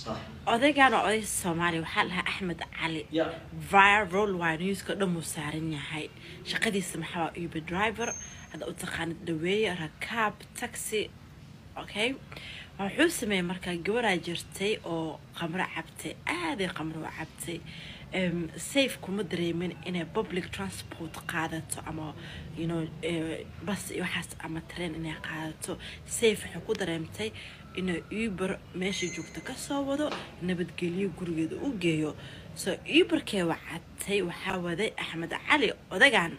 صح odaygaan oo oday soomaaliya waxaa lahaa axmed cali يا viral waa newska dhan uu saaran yahay shaqadiisa maxaa waa uber driver hadda u taqaanid dhaweeye rakaab taxi okay wuxuu sameeyey markaa gabaraa jirtay oo qamro cabtay aaday qamro u cabtay Em, safe kuma dareemin inay public transport qaadato ama you know eh, bas iyo waxaas ama train inay qaadato safe waxay ku dareemtay inay uber meesha joogta kasoo wado nabadgelyo gurigeeda u geeyo so uberkee wacatay waxaa waday axmed cali odagan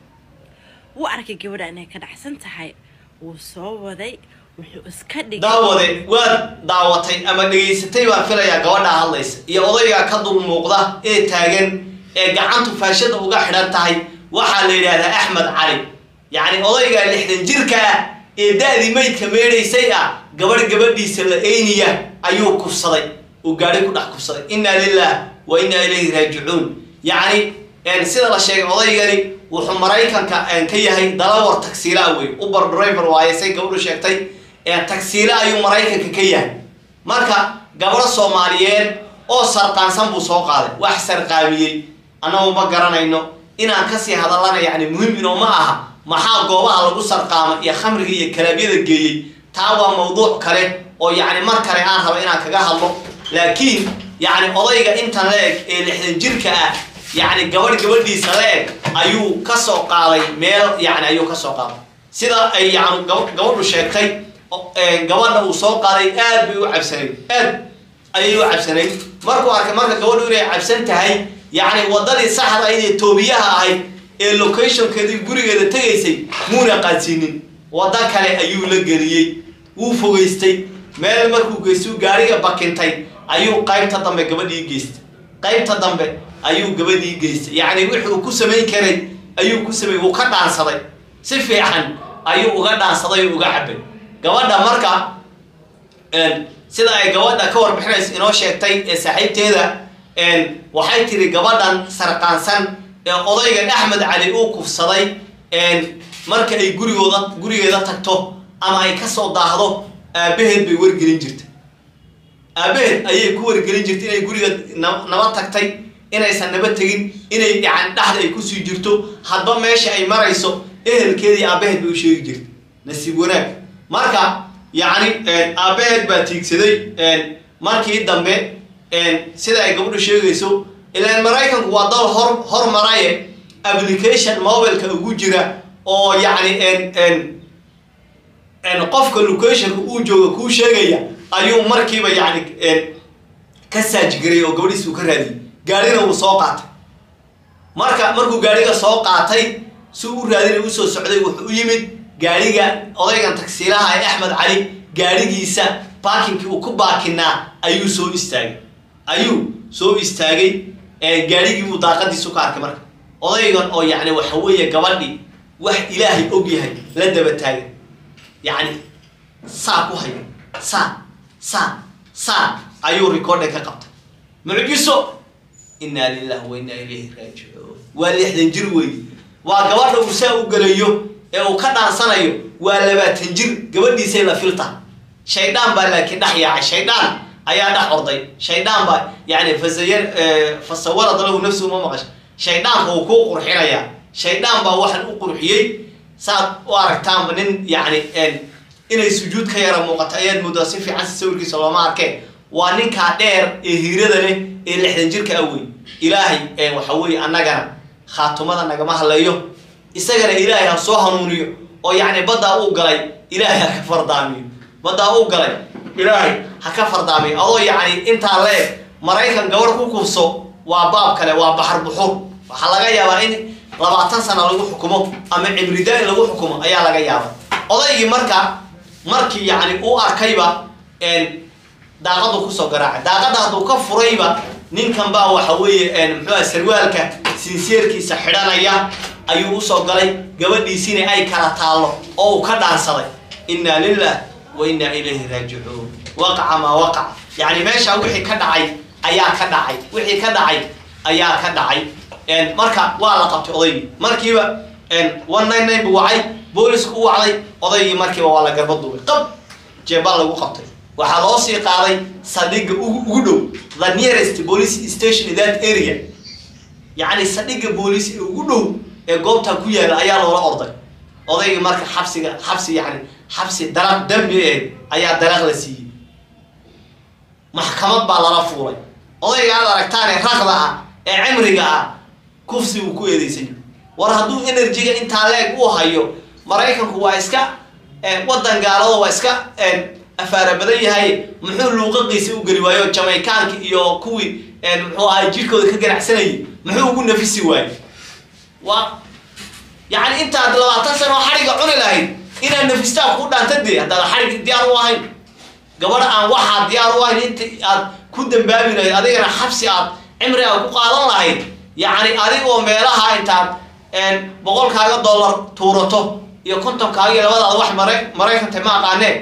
wuu arkay gabadha inay ka dhacsan tahay wuu soo waday wuxuu iska dhigay daawade waad daawatay ama dhegaysatay baan filayaa gabadhaa hadlaysa iyo odaygaa ka dul muuqda ee taagan ee gacantu faashada uga xidhan tahay waxaa la yidhaahdaa axmed cali yacni odaygaa lixdan jirka ah ee da-dii maydka meedhaysay ah gabadh gabadhiisa la eyniya ayuu kufsaday uu gaadhi ku dhex kufsaday inna lilah wa inna ilayhi raajicuun yacni een, sida la sheegay odaygani wuxuu maraykanka een, ka yahay dalawar tagsiilaa wey uber driver waaye say gabadhu sheegtay ee tagsiile ayuu maraykanka ka yahay marka gabadho soomaaliyeed oo sarqaansan buu soo qaaday wax sarqaamiyey annagu ma garanayno inaan kasii hadallana yacni muhim inoo ma aha maxaa goobaha lagu sarqaama iyo khamriga iyo kalaabyada geeyey taa waa mawduuc kale oo yacni mar kale aan raba inaan kaga hadlo laakiin yacni odayga intan la eg ee lixdan jirka ah yacni gabadh gabadhiisa la eg ayuu kasoo qaaday meel yacni ayuu kasoo qaaday sida ay yacni gab- gabadhu sheegtay o- ee, gabadha uu soo qaaday aad bay u cabsanayd aad ayay u cabsanayd markuu arkay marka gabadhu inay cabsan tahay yacni wadadii saxda ahayd ee toobiyaha ahayd ee locationkeedii gurigeeda tegaysay muuna qaadsiinin waddo kale ayuu la geliyey wuu fogeystay meel markuu geystuu gaariga bakintay ayuu qaybta dambe gabadhii geystay qaybta dambe ayuu gabadhii geystay yacni wixii uu ku samayn karay ayuu ku samay wuu ka dhaansaday si fiican ayuu uga dhaansaday oo uga cabay gabadha marka een, sida ay gabadha ka warbixinayso inoo sheegtay ee saaxiibteeda een, waxay tiri gabadhan sarqaansan ee odaygan axmed cali uu kufsaday een, marka ay gurigooda gurigeeda tagto ama ay kasoo daahdo aabaheed bay wargelin jirtay aabaheed ayay ku wargelin jirtay inay guriga na- naba tagtay inaysan naba tegin inay yani dhexda ay kusii jirto hadba meesha ay marayso ehelkeedii aabaheed bay u sheegi jirtay nasiib wanaag marka yacni een, aabaheed baa tiigsaday een, markii dambe een, sida ay gabadhu sheegayso ilaan maraykanku waa dal hor hormaraye application mobileka ugu jira oo yacni een een een qofka locationka uu jooga kuu sheegaya ayuu markiiba yacni een ka saajigaray oo gabadhiisa uu ka raadiyey gaarina uu soo qaatay marka markuu gaariga soo qaatay si u raadinay usoo socday wuxuu u yimid gaariga odaygan tagsiilaha ee axmed cali gaarigiisa baakinkii uu ku baakinaa ayuu soo istaagay ayuu soo istaagay ee gaarigii buu daaqadiisu ka arkay marka odaygan oo yacni waxa weeye gabadhii wax ilaahay og yahay la daba taagay yacni saa ku hayo saa saa saa ayuu recording ka qabtay mucjiso inaa lillahi wa inaa ilayhi raajicuun waa lixdan jir weeye waa gabadha uu saa u gelayo ee uu ka dhaansanayo waa labaatan jir gabadhiisay la filta shaydaan baa laakiin dhex yaacay shaydaan ayaa dhex orday shaydaan baa yani fasaya fasawarad lahu nafsuhu ma maqasha shaydaanka uu kuu qurxinayaa shaydaan baa waxaan u qurxiyey saad u aragtaanba nin yani inay sujuud ka yara muuqato ayaad moodaa si fiican si sawirkiisa looma arkeen waa ninkaa dheer ee hiirada leh ee lixdan jirka awey ilaahay waxa weeye annagana khaatumada nagama hadleeyo isagana ilaahay ha soo hanuuniyo oo yacni baddaa uu galay ilaahay ha ka fardaamiyo baddaa uu galay ilaahay ha ka fardaamiyo adoo yacni intaa leeg maraykan gabadh ku kufso waa baab kale waa baxar buxur waxaa laga yaabaa in labaatan sana lagu xukumo ama cibrida in lagu xukumo ayaa laga yaaba odaygii marka markii yacni uu arkayba daaqadu kusoo garaacay daaqada hadduu ka furayba ninkan baa waxa weeye muxuuha sarwaalka sinseerkiisa xidhanaya ayuu usoo galay gabadhiisina ay kala taallo oo uu ka dhaansaday inna lilah wa inna ilayhi raajicuun waqaca maa waqac yacni meesha wixii ka dhacay ayaa ka dhacay wixii ka dhacay ayaa ka dhacay marka waa la qabtay odaygii markiiba one nine nine buu wacay boolisku u wacday odaygii markiiba waa la garba duubay qab jeebaa lagu qabtay waxaa loo sii qaaday saldhigga ugu ugu dhow the nearest police station in that area yacni saldhigga booliis ee ugu dhow ee goobtaa ku yaala ayaa loola orday odayga marka xabsiga xabsi yani xabsi daraq dambi eh ayaa daraq la siiyey maxkamad baa lala fuulay odayga aad aragtaane raqda ah ee cimriga ah kufsi uu ku eedeysay war hadduu enerjiga intaa leeg u hayo maraykanku waa iska wadan gaalado waa iska afaara badan yahay muxuu luuqaqiisa u geli waayo jamaykaanka iyo kuwii muxuu ahay jirkooda ka ganacsanayay muxuu ugu nafisi waayey waa yani intaad labaatan sano xadhiga cuni lahayd inaad nafistaa ku dhaanta dee haddaad xadhig diyaar u ahayn gabadha aan waxaa diyaar u ahayn inta aad ku dambaabi lahayd adigana xabsi aad cimri aad ku qaadan lahayd yacni adigoo meelaha intaad boqolkaaga dollar tuurato iyo kontonkaaga iyo labadaada wax mara maraykanta ma aqaanee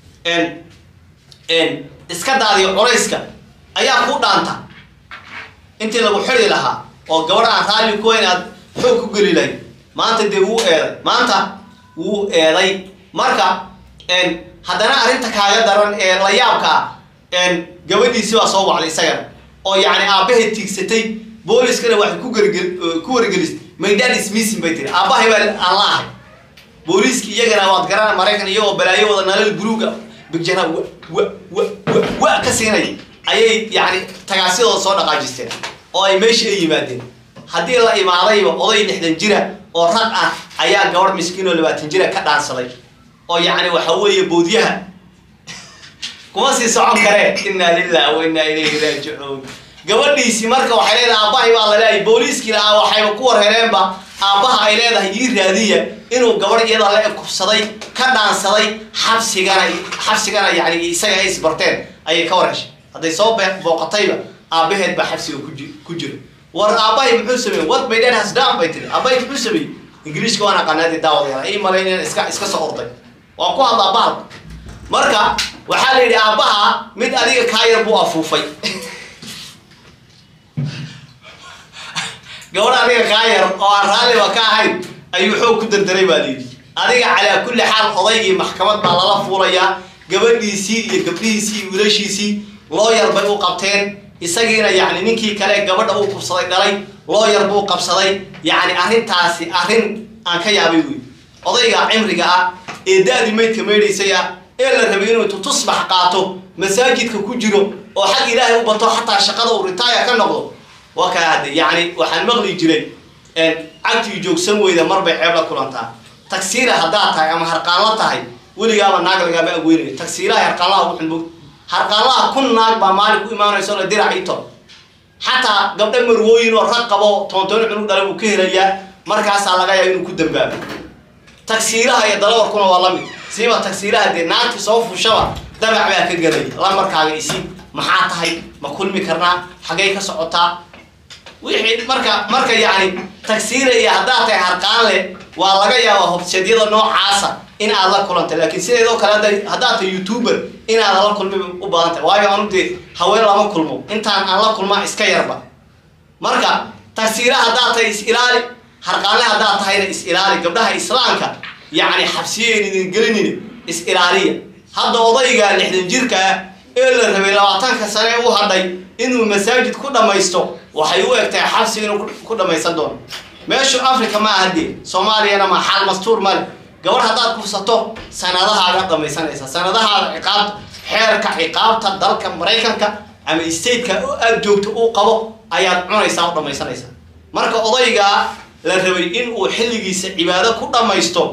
iska daadiyo culayska ayaa ku dhaanta intii lagu xidi lahaa oo gabadh aan raalli ku hayn aad xoog ku geli lahayd maanta dee wuu eeday maanta wuu eeday marka haddana arrinta kaaga daran ee la yaabka ah gabadhiisi baa soo wacday isagana oo yacni aabbahay tiigsatay booliskana waxay ku gargel ku wargelisay maydaan ismiisin bay tiri aabbahay baa aan la ahay booliiski iyagana waad garana maraykan iyagoo balaayo wada nalal buluuga bigjana wa wa wa wa wa ka siinay ayay yacni tagaasyadooda soo dhaqaajisteen oo ay meesha ay yimaadeen haddii la imaadayba oday lixdan jira oo rag ah ayaa gabadh miskiin oo labaatan jira ka dhaansaday oo yacni waxa weeye boodyaha kuma sii socon karee inaa lilah wa inaa ilayhi raajicuun gabadhiisi marka waxay leedahay aabbahay baa la leeyahay booliiskii lahaa waxayba ku warhereenba aabbaha ay leedahay ii raadiya inuu gabadh iyada la kubsaday ka dhaansaday xabsigana xabsigana yani isaga ay isbarteen ayay ka warheshay hadday soo booqatayba aabbaheed baa xabsiga kuji ku jira war aabbahay muxuu sameeyey what my dad has done bay tiri aabbahay muxuu sameeyey ingiriiska waan aqaanaadi daawadayaal ii malayn inaan iska iska soo orday waa ku hadlaa bahal marka waxaa la yidhi aabbaha mid adiga kaa yar buu afuufay gabadh adiga kaa yar oo aan raalliba ka ahayn ayuu xoog ku dardaray baa layidhi adiga calaa kulli xaal odaygii maxkamad baa lala fuulayaa gabadhiisii iyo gabdhihiisii iyo wiilashiisii looyar bay u qabteen isagiina yacni ninkii kale gabadha uu kubsaday dhalay looyar buu qabsaday yacni arrintaasi arrin aan ka yaabay wey odayga cimriga ah ee da-di maydka maydhaysay ah ee la rabay inuu intu tusbax qaato masaajidka ku jiro oo xag ilaahay u bato xataa shaqada uu ritaaya ka noqdo waa kaa hadde yacni waxaan maqli jiray cagtii joogsan weyda mar bay ceeb la kulantaa tagsiira haddaad tahay ama harqaanla tahay weligaaba naag lagaaba agweynaya tagsiiraha harqaanlaha ugu xunbog harqaanlaha kun naag baa maalin ku imaanayso la dirac ito xataa gabdha marwooyin oo rag qabo toontooni cunug dhalay uu ka helayaa markaasaa laga yaaba inuu ku dambaabo tagsiiraha iyo dalawarkuna waa lamid siiba tagsiiraha dee naagti soo fushaba dabac baa ka gelaya lamarkaaga isi maxaa tahay ma kulmi karnaa xaggay ka socotaa wixii marka marka yacni tagsiira iyo haddaad tahay harqaan leh waa laga yaabaa hobseedyada noocaasa in aad la kulantay laakiin sideedoo kale hadda haddaad tahay youtuber inaad la kulmi u badan tahay waayo anu dee haween lama kulmo intaan aan la kulmaa iska yarba marka tagsiira haddaad tahay is ilaali harqaanle haddaad tahayna is ilaali gabdhaha islaamka yacni xabsiyeyn idin gelinina is ilaaliya hadda odayga lixdan jirka ah ee la rabay labaatanka sane u hadhay inuu masaajid ku dhammaysto waxay u egtahay xabsi inuu ku dhammaysan doono meeshu africa ma aha dee soomaaliyana ma xaal mastuur male gabadh haddaad kufsato sanadahaaga dhamaysanaysa sanadahaada ciqaabta xeerka ciqaabta dalka maraykanka ama stateka oo aada joogto uu qabo ayaad cunaysaa u dhammaysanaysaa marka odaygaa la rabay in uu xilligiisa cibaado ku dhammaysto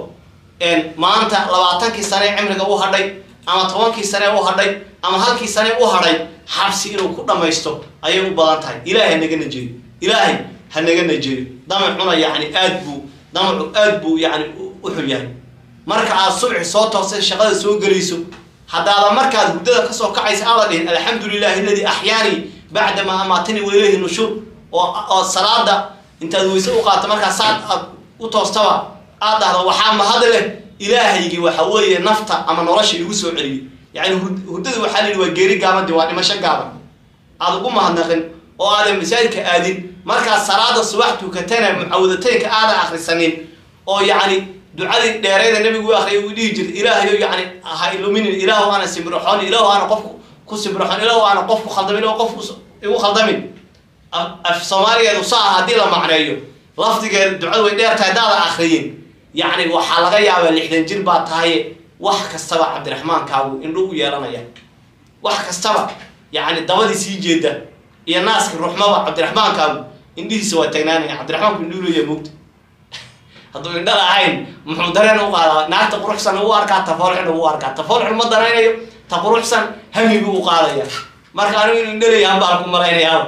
maanta labaatankii sane cimriga u hadhay ama tobankii sane u hadhay ama halkii sane u hadhay xabsi inuu ku dhammaysto ayay u badan tahay ilaahay hanaga najeeyo ilaahay ha naga najeeyo damacuna yacni aad buu damacu aad buu yacni u xun yahay marka aad subxi soo toosay shaqada soo gelayso haddaada markaad hurdada kasoo kacaysa aada dhihin alxamdu lilahi aladii axyaanii bacdamaa amaatanii wailayhi nushuur oo oo salaada intaad weyse u qaato markaa saad aad u toostaba aad dhahdo waxaa mahad leh ilaahaygii waxa weeye nafta ama nolosha igu soo celiyey yani hurdada waxaa la yidhi waa geeri gaaban de waa dhimasho gaaban aad ugu mahadnaqin oo aadan masaajidka aadin markaad salaada subax tukatana mucawadateynka aadan akrisanin oo yacni ducadii dheerayda nabigu u akhriyay uu dhihi jiray ilaahayo yani ha iluminin ilaahu aana simbirxoon ilaahu aana qofku ku simbirxoon ilaahu aana qofku khaldamin ilaahu qofku igu khaldamin af soomaaligeedu saa haddii la macneeyo lafdigeeda ducadu way dheer tahay daada akriyin yacni waxaa laga yaabaa lixdan jir baa tahay wax kastaba cabdiraxmaankaagu indhu u yeelanaya wax kastaba yacni dabadii sii jeeda iyo naaski ruxmaba cabdiraxmaankaagu indhihiisa waa taagnaanaya cabdiraxmaanku indhuu leeyahay moogta hadduu indha lahayn muxuu dareen u qaadaa naagta quruxsan u arkaa tafoolxun u arkaa tafoolxun ma daraynayo ta quruxsan hami buu u qaadaya marka anigu inu indha leeyahan baan ku malaynayaaba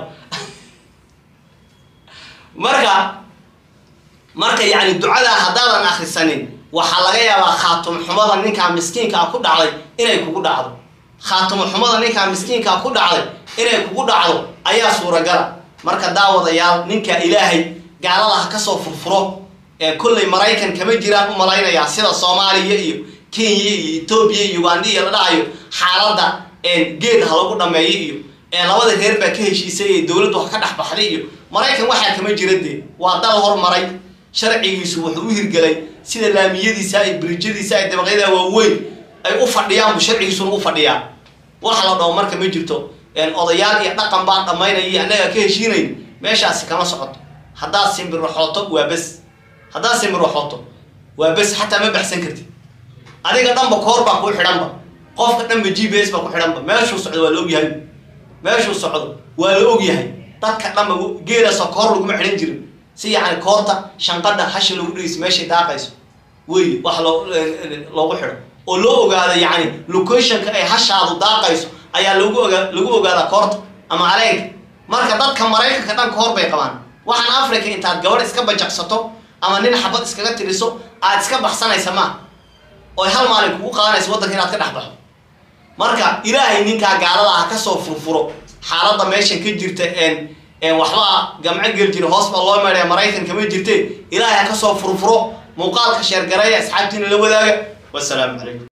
marka marka yani ducadaa haddaadan akrisanin waxaa laga yaabaa khaatum xumada ninkaa miskiinkaa ku dhacday inay kugu dhacdo khaatum xumada ninkaa miskiinkaa ku dhacday inay kugu dhacdo ayaa suuragala marka daawadayaal ninka ilaahay gaalada ha kasoo furfuro ee kollay maraykan kama jiraan u malaynayaa sida soomaaliya iyo kenya iyo etoobiya iyo uganda iyo la dhahayo xaaladda geed ha lagu dhameeyo iyo labada reer baa ka heshiisay ee dowladdu ha ka dhex baxday iyo maraykan waxaa kama jira dee waa dal hormaray sharcigiisu wuxuu u hirgelay sida laamiyadiisa ay biriijyadiisa ay dabaqyada waaweyn ay u fadhiyaan buu sharcigiisuna u fadhiyaa wax la dhaho marka ma jirto odayaal iyo dhaqan baan dhammaynaya iyo annagaa ka heshiinayn meeshaasi kama socoto haddaad simbirraxooto waa bes haddaad simbirraxooto waa bes xataa ma baxsan kartid adiga dhanba koor baa kuu xidhanba qofka dhanba g b s baa ku xidhanba meeshuu socdo waa la ogyahay meeshuu socdo waa la ogyahay dadka dhanba geelaasoo koor laguma xidhan jirin si yacni koorta shanqadha hasha lagu dhegeyso meeshay daaqayso wey wax loo loogu xidho oo loo ogaado yacni locationka ay hashaadu daaqayso ayaa lagu ogaa lagu ogaadaa koorta ama aleenka marka dadka maraykanka dhan koor bay qabaan waxaan africa intaad gabadh iska bajaqsato ama nin xabad iskaga tiriso aad iska baxsanaysa maa oy hal maalin kugu qaadanaysa waddanka inaad ka dhex baxo marka ilaahay ninkaa gaalada ha kasoo furfuro xaaladda meeshan ka jirta waxbaa gamco gel jira hoos baa loo meedhaya maraykan kama jirte ilaahay ha kasoo furfuro muuqaalka sheergareeya asxaabtiina la wadaaga wasalaamu calaykum